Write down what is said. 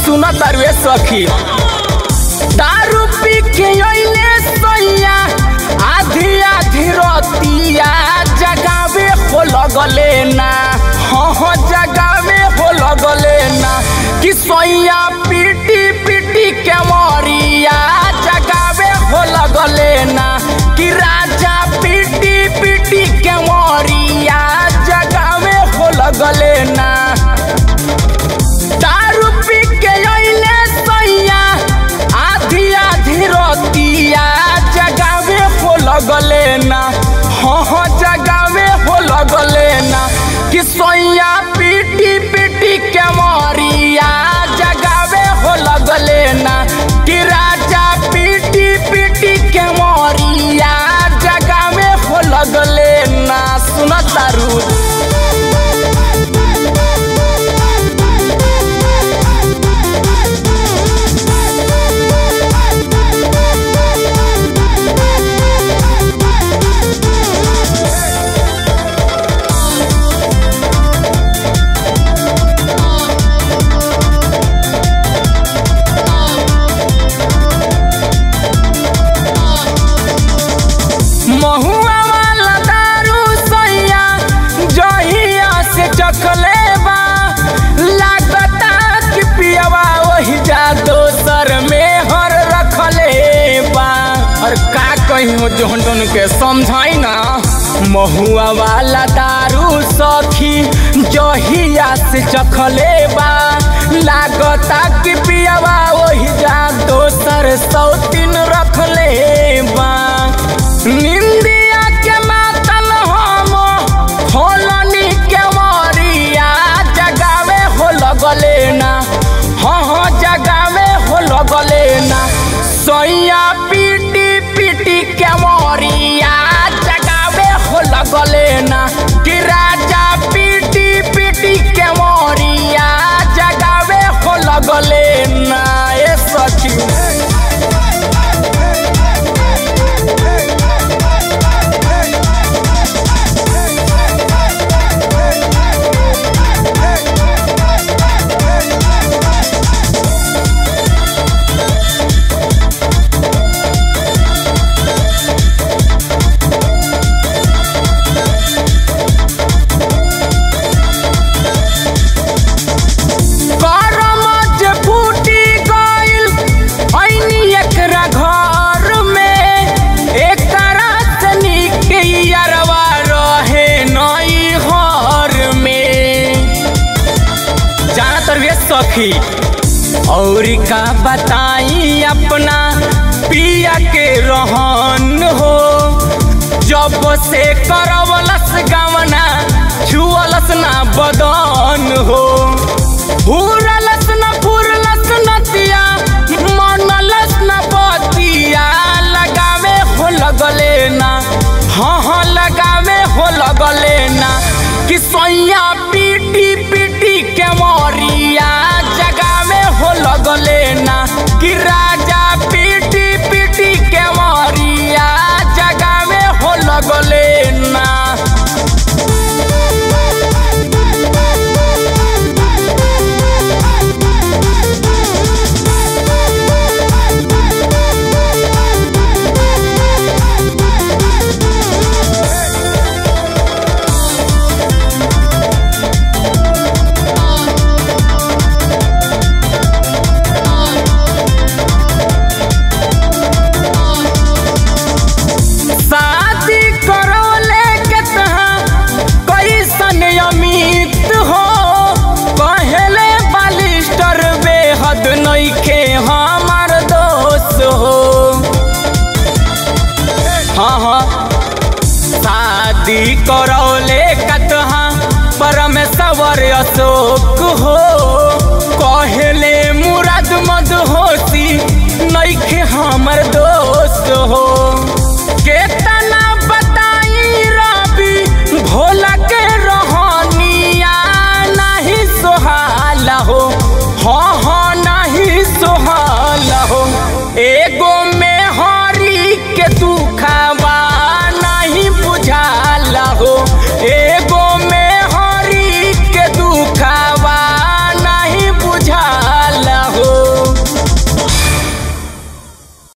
सुना तारुए सखी दारू पी के अइले सैया आधी आधी रतिया जगावे हो लगले ना हाँ हाँ जगावे हो लगले ना कि सैया पीटी पीटी के मरिया जगावे हो लगले ना कि राजा पीटी पीटी के मरिया जगावे हो लगले ना दारू पी के अइले सैया आधी आधी रतिया जगावे हो लगले ना हाँ हाँ जगावे हो लगले ना कि सैया पीटी पीटी के मरिया जगावे हो लगले ना कि राजा पीटी पीटी के मरिया जगावे हो लगले ना सुन तारू महुआ वाला दारू सैया जहिया से चखले बा लागता कि पियवा वही जा दोसर में हर रखले बा और का कहीं जोन जोन के समझाई ना महुआ वाला दारू सखी जहिया से चखले बा लागता कि पियवा वही जा दोसर सौतीन रखले बा निंदिया के मातल हम होलनी के मरिया जगावे हो लगले ना हाँ हाँ जगावे हो लगले ना सैया पीटी पीटी के मरिया जगावे हो लगले ना कि राजा पीटी पीटी के मरिया जगावे हो लगले ना ए सखी करम जे फूटी गइल ऐनी एकरा घर में एकरा से नीक यारवा रहे नई घर में जाना तरवे सखी और का बताई अपना पिया के रहन हो जब से करवलस गवना छुअलस ना बदन हो फूरलस न फूरलस नतिया मनलस न बतिया लगावे हो लगले ना हाँ हाँ लगावे हो लगले ना कि सैया पीटी पीटी के मरिया जगावे हो लगले ना कि राजा पीटी पीटी के मरिया जगावे हो लगले ना शादी करौले के तहा कैसन अमित हो पहले बालिस्टर बेहद नइखे हमार दोस्त हो हाँ हाँ शादी करौले कतहा परमेश्वर अशोक हो कहले मुराद मद होती नइखे हमर दोस्त